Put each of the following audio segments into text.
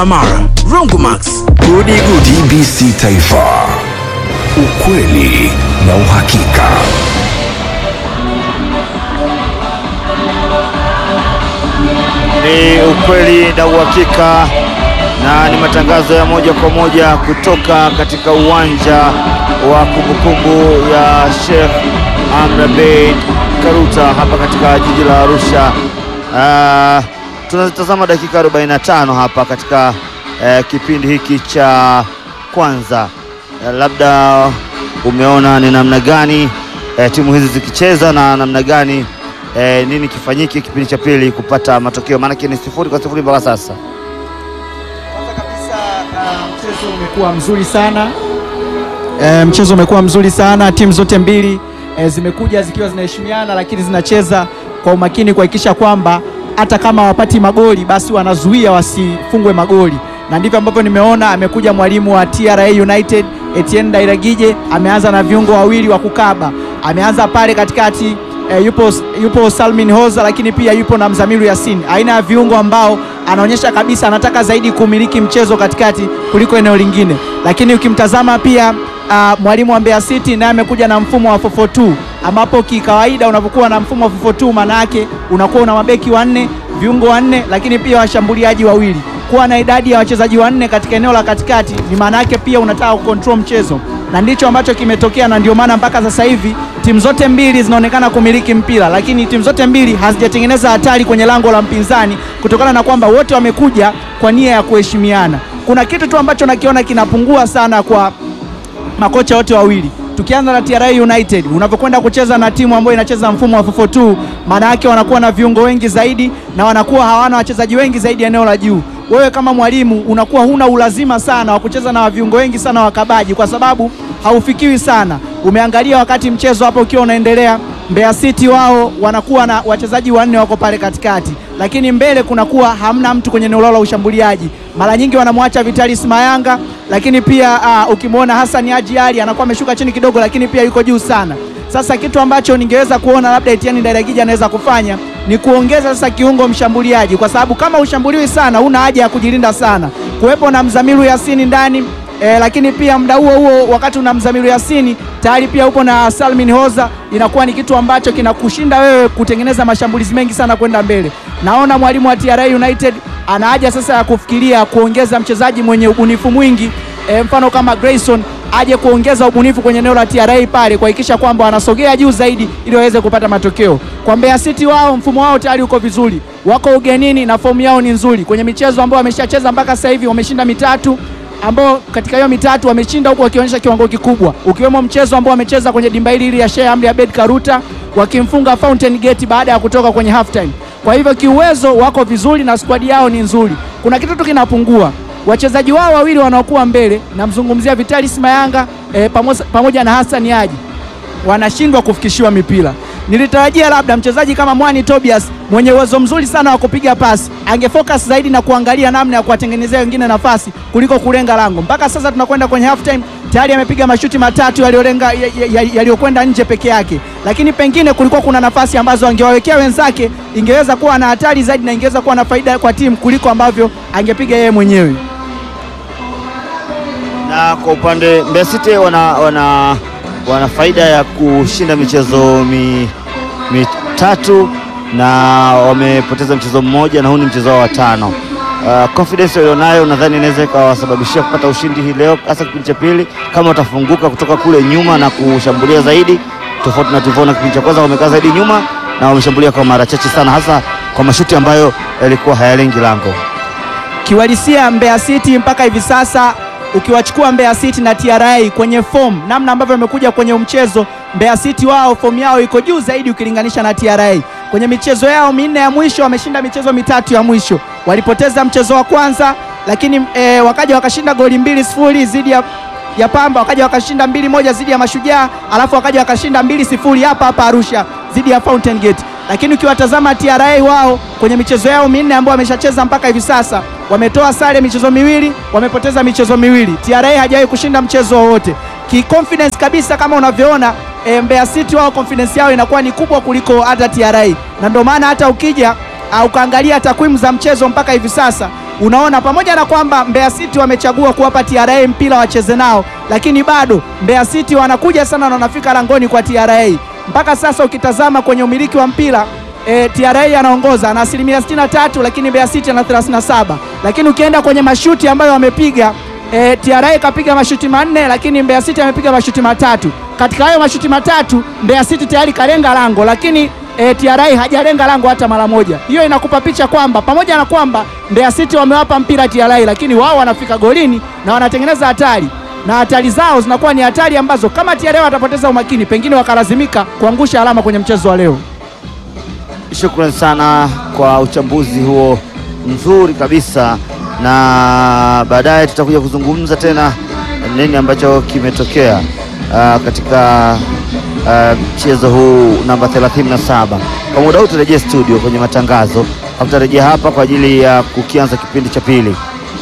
Amara, Rongomax, Gudi Gudi TBC Taifa, ukweli na uhakika. Ni ukweli na uhakika na ni matangazo ya moja kwa moja kutoka katika uwanja wa kumbukumbu ya Sheikh Amri Abeid Karuta hapa katika jiji la Arusha. Uh, tunazitazama dakika 45 hapa katika uh, kipindi hiki cha kwanza. Uh, labda umeona ni namna gani uh, timu hizi zikicheza na namna gani uh, nini kifanyike kipindi cha pili kupata matokeo, maanake ni sifuri kwa sifuri mpaka sasa. Kwanza kabisa uh, mchezo umekuwa mzuri sana e, mchezo umekuwa mzuri sana. Timu zote mbili e, zimekuja zikiwa zinaheshimiana, lakini zinacheza kwa umakini kuhakikisha kwamba hata kama wapati magoli basi wanazuia wasifungwe magoli, na ndivyo ambavyo nimeona amekuja mwalimu wa TRA United Etienne Dairagije, ameanza na viungo wawili wa kukaba, ameanza pale katikati E, yupo, yupo Salmin Hoza lakini pia yupo na Mzamiru Yasin, aina ya viungo ambao anaonyesha kabisa anataka zaidi kumiliki mchezo katikati kuliko eneo lingine. Lakini ukimtazama pia uh, mwalimu wa Mbeya City naye amekuja na mfumo wa 442 ambapo kikawaida unapokuwa na mfumo wa 442 maana yake unakuwa una mabeki wanne, viungo wanne, lakini pia washambuliaji wawili. Kuwa na idadi ya wachezaji wanne katika eneo la katikati ni maana yake pia unataka kucontrol mchezo na ndicho ambacho kimetokea, na ndio maana mpaka sasa hivi timu zote mbili zinaonekana kumiliki mpira, lakini timu zote mbili hazijatengeneza hatari kwenye lango la mpinzani kutokana na kwamba wote wamekuja kwa nia ya kuheshimiana. Kuna kitu tu ambacho nakiona kinapungua sana kwa makocha wote wawili. Tukianza na TRA United, unapokwenda kucheza na timu ambayo inacheza mfumo wa 442 maana yake wanakuwa na viungo wengi zaidi na wanakuwa hawana wachezaji wengi zaidi eneo la juu. Wewe kama mwalimu unakuwa huna ulazima sana wa kucheza na viungo wengi sana wakabaji, kwa sababu haufikiwi sana. Umeangalia wakati mchezo hapo ukiwa unaendelea, Mbeya City wao wanakuwa na wachezaji wanne wako pale katikati, lakini mbele kunakuwa hamna mtu kwenye eneo lao la ushambuliaji. Mara nyingi wanamwacha Vitalis Mayanga, lakini pia uh, ukimwona Hassan Haji Ali anakuwa ameshuka chini kidogo, lakini pia yuko juu sana. Sasa kitu ambacho ningeweza kuona labda Etienne Ndairagije anaweza kufanya ni kuongeza sasa kiungo mshambuliaji, kwa sababu kama ushambuliwi sana, huna haja ya kujilinda sana, kuwepo na Mzamiru Yasini ndani E, lakini pia muda huo huo wakati una Mzamiru Yasini tayari pia upo na Salmin Hoza, inakuwa ni kitu ambacho kinakushinda wewe kutengeneza mashambulizi mengi sana kwenda mbele. Naona mwalimu wa TRA United ana haja sasa ya kufikiria kuongeza mchezaji mwenye ubunifu mwingi e, mfano kama Grayson aje kuongeza ubunifu kwenye eneo la TRA pale kuhakikisha kwamba wanasogea juu zaidi ili waweze kupata matokeo. Kwa Mbeya City wao mfumo wao tayari uko vizuri, wako ugenini na fomu yao ni nzuri kwenye michezo ambayo wameshacheza mpaka sasa hivi wameshinda mitatu ambao katika hiyo mitatu wameshinda huku wakionyesha kiwango kikubwa, ukiwemo mchezo ambao wamecheza kwenye dimba hili hili ya Sheikh Amri Abeid Karuta wakimfunga Fountain Gate baada ya kutoka kwenye half time. Kwa hivyo kiuwezo wako vizuri na squad yao ni nzuri. Kuna kitu tu kinapungua, wachezaji wao wawili wanaokuwa mbele, namzungumzia Vitalis Mayanga e, pamoja, pamoja na Hassan Haji wanashindwa kufikishiwa mipira. Nilitarajia labda mchezaji kama Mwani Tobias mwenye uwezo mzuri sana wa kupiga pasi angefocus zaidi na kuangalia namna ya kuwatengenezea wengine nafasi kuliko kulenga lango. Mpaka sasa tunakwenda kwenye half time, tayari amepiga mashuti matatu yaliyolenga yaliyokwenda nje peke yake, lakini pengine kulikuwa kuna nafasi ambazo angewawekea wenzake, ingeweza kuwa na hatari zaidi na ingeweza kuwa na faida kwa timu kuliko ambavyo angepiga yeye mwenyewe. Na kwa upande Mbeya City wana, wana, wana faida ya kushinda michezo mi, mitatu na wamepoteza mchezo mmoja na huu ni mchezo wao wa tano. Uh, confidence walionayo nadhani inaweza ikawasababishia kupata ushindi hii leo, hasa kipindi cha pili, kama watafunguka kutoka kule nyuma na kushambulia zaidi, tofauti na tulivyoona kipindi cha kwanza. Wamekaa zaidi nyuma na wameshambulia kwa mara chache sana, hasa kwa mashuti ambayo yalikuwa hayalengi lango. Kiuhalisia Mbeya City mpaka hivi sasa ukiwachukua Mbeya City na TRA kwenye form, namna ambavyo wamekuja kwenye mchezo, Mbeya City wao form yao iko juu zaidi ukilinganisha na TRA. Kwenye michezo yao minne ya mwisho wameshinda michezo mitatu ya mwisho. Walipoteza mchezo wa kwanza, lakini e, wakaja wakashinda goli mbili sifuri dhidi ya, ya Pamba, wakaja wakashinda mbili moja dhidi ya Mashujaa, alafu wakaja wakashinda mbili sifuri hapa hapa Arusha dhidi ya Fountain Gate. Lakini ukiwatazama TRA wao kwenye michezo yao minne ambayo wameshacheza mpaka hivi sasa wametoa sare michezo miwili, wamepoteza michezo miwili. TRA hajawahi kushinda mchezo wowote. Ki confidence kabisa kama unavyoona e, Mbeya City wao confidence yao inakuwa ni kubwa kuliko hata TRA, na ndio maana hata ukija uh, ukaangalia takwimu za mchezo mpaka hivi sasa unaona pamoja na kwamba Mbeya City wamechagua kuwapa TRA mpira wacheze nao, lakini bado Mbeya City wanakuja sana na wanafika langoni kwa TRA. Mpaka sasa ukitazama kwenye umiliki wa mpira e, TRA anaongoza na asilimia 63, lakini Mbeya City ana 37. Lakini ukienda kwenye mashuti ambayo wamepiga e, TRA kapiga mashuti manne, lakini Mbeya City amepiga mashuti matatu. Katika hayo mashuti matatu Mbeya City tayari kalenga lango, lakini e, TRA hajalenga lango hata mara moja. Hiyo inakupa picha kwamba pamoja na kwamba Mbeya City wamewapa mpira TRA, lakini wao wanafika golini na wanatengeneza hatari na hatari zao zinakuwa ni hatari ambazo kama TRA watapoteza umakini, pengine wakalazimika kuangusha alama kwenye mchezo wa leo. Shukrani sana kwa uchambuzi huo mzuri kabisa, na baadaye tutakuja kuzungumza tena nini ambacho kimetokea uh, katika uh, mchezo huu namba 37. Kwa muda huu turejee studio kwenye matangazo, au tutarejea hapa kwa ajili ya kukianza kipindi cha pili.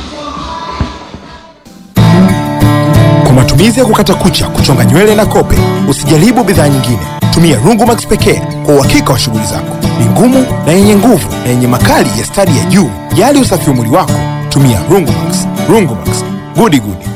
Kwa matumizi ya kukata kucha, kuchonga nywele na kope, usijaribu bidhaa nyingine. Tumia Rungumax pekee kwa uhakika wa shughuli zako. Ni ngumu na yenye nguvu na yenye makali ya stadi ya juu. Jali usafi wa mwili wako, tumia Rungumax. Rungumax, gudi gudi.